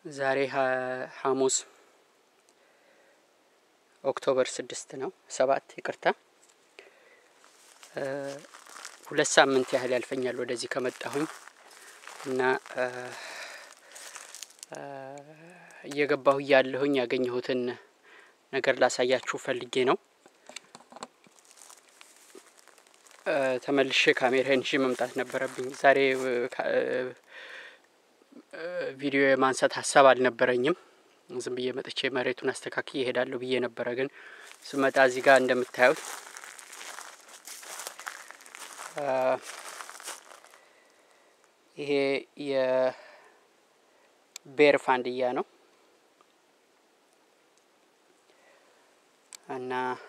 ዛሬ ሐሙስ ኦክቶበር ስድስት ነው ሰባት ይቅርታ ሁለት ሳምንት ያህል ያልፈኛል ወደዚህ ከመጣሁኝ እና እየገባሁ እያለሁኝ ያገኘሁትን ነገር ላሳያችሁ ፈልጌ ነው። ተመልሼ ካሜራዬን ይዤ መምጣት ነበረብኝ። ዛሬ ቪዲዮ የማንሳት ሀሳብ አልነበረኝም። ዝም ብዬ መጥቼ መሬቱን አስተካክዬ እሄዳለሁ ብዬ ነበረ። ግን ስመጣ እዚህ ጋር እንደምታዩት ይሄ የቤር ፋንድያ ነው እና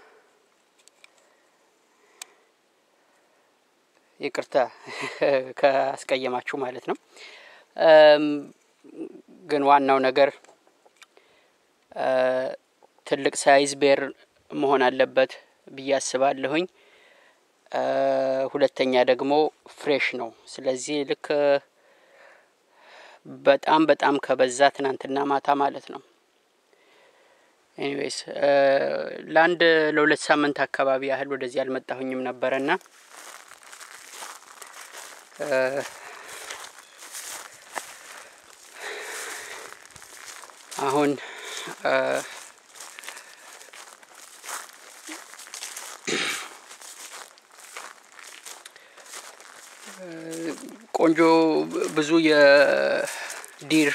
ይቅርታ ካስቀየማችሁ ማለት ነው። ግን ዋናው ነገር ትልቅ ሳይዝ ቤር መሆን አለበት ብዬ አስባለሁኝ። ሁለተኛ ደግሞ ፍሬሽ ነው። ስለዚህ ልክ በጣም በጣም ከበዛ ትናንትና ማታ ማለት ነው። ኤኒዌይስ ለአንድ ለሁለት ሳምንት አካባቢ ያህል ወደዚህ አልመጣሁኝም ነበረና አሁን ቆንጆ ብዙ የዲር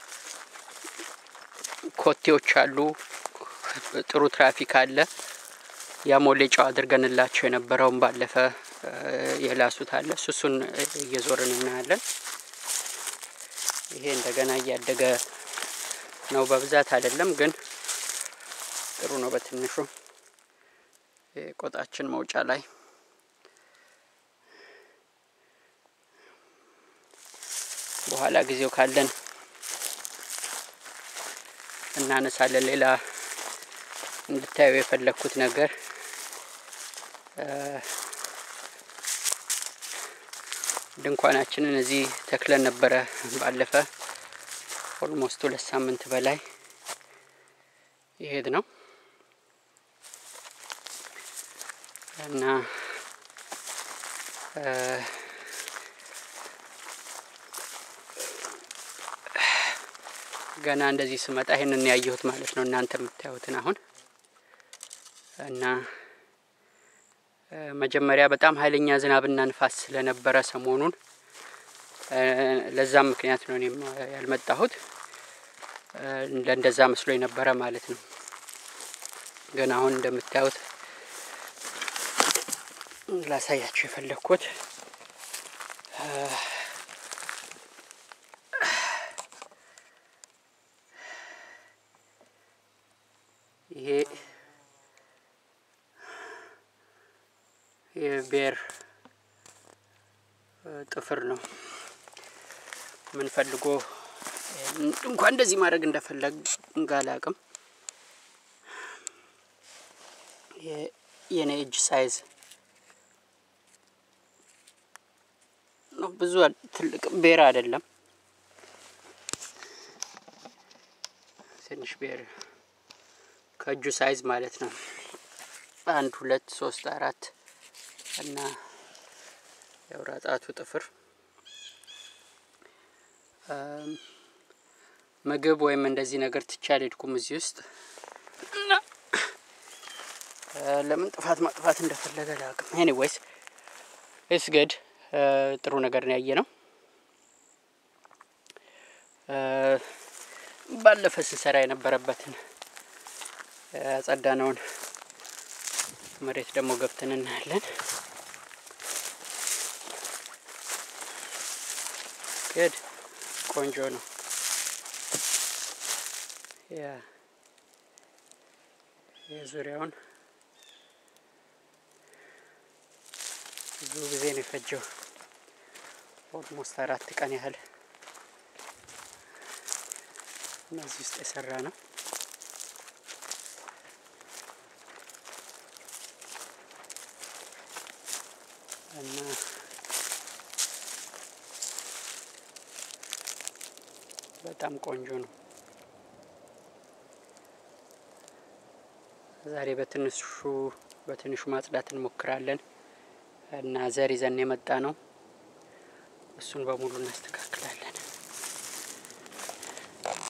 ኮቴዎች አሉ። ጥሩ ትራፊክ አለ። ያሞሌ ጨው አድርገንላቸው የነበረውን ባለፈ የላሱት አለ። እሱ እሱን እየዞርን እናያለን። ይሄ እንደገና እያደገ ነው። በብዛት አይደለም ግን ጥሩ ነው። በትንሹ ቆጣችን መውጫ ላይ በኋላ ጊዜው ካለን እናነሳለን። ሌላ እንድታዩ የፈለግኩት ነገር ድንኳናችንን እዚህ ተክለን ነበረ ባለፈ ኦልሞስት ሁለት ሳምንት በላይ ይሄድ ነው እና ገና እንደዚህ ስመጣ ይሄንን ያየሁት ማለት ነው። እናንተ የምታዩትን አሁን እና መጀመሪያ በጣም ኃይለኛ ዝናብና ንፋስ ስለነበረ ሰሞኑን ለዛም ምክንያት ነው እኔም ያልመጣሁት። ለእንደዛ መስሎ የነበረ ማለት ነው። ግን አሁን እንደምታዩት ላሳያችሁ የፈለግኩት ይሄ የቤር ጥፍር ነው። ምን ፈልጎ እንኳን እንደዚህ ማድረግ እንደፈለግ እንጋላቅም የኔ እጅ ሳይዝ ነው። ብዙ ትልቅ ቤር አይደለም፣ ትንሽ ቤር ከእጁ ሳይዝ ማለት ነው። አንድ ሁለት ሶስት አራት እና የአውራ ጣቱ ጥፍር ምግብ ወይም እንደዚህ ነገር ትቼ አልሄድኩም እዚህ ውስጥ እና ለምን ጥፋት ማጥፋት እንደፈለገ ላቅም። ኤኒዌይስ ኢትስ ግድ ጥሩ ነገር ነው ያየ ነው። ባለፈ ስንሰራ የነበረበትን ያጸዳነውን መሬት ደግሞ ገብተን እናያለን። ግድ ቆንጆ ነው። ያ የዙሪያውን ብዙ ጊዜ ነው የፈጀው። ኦልሞስት አራት ቀን ያህል እነዚህ ውስጥ የሰራ ነው። እና በጣም ቆንጆ ነው። ዛሬ በትንሹ በትንሹ ማጽዳት እንሞክራለን እና ዘር ይዘን የመጣ ነው። እሱን በሙሉ እናስተካክላለን።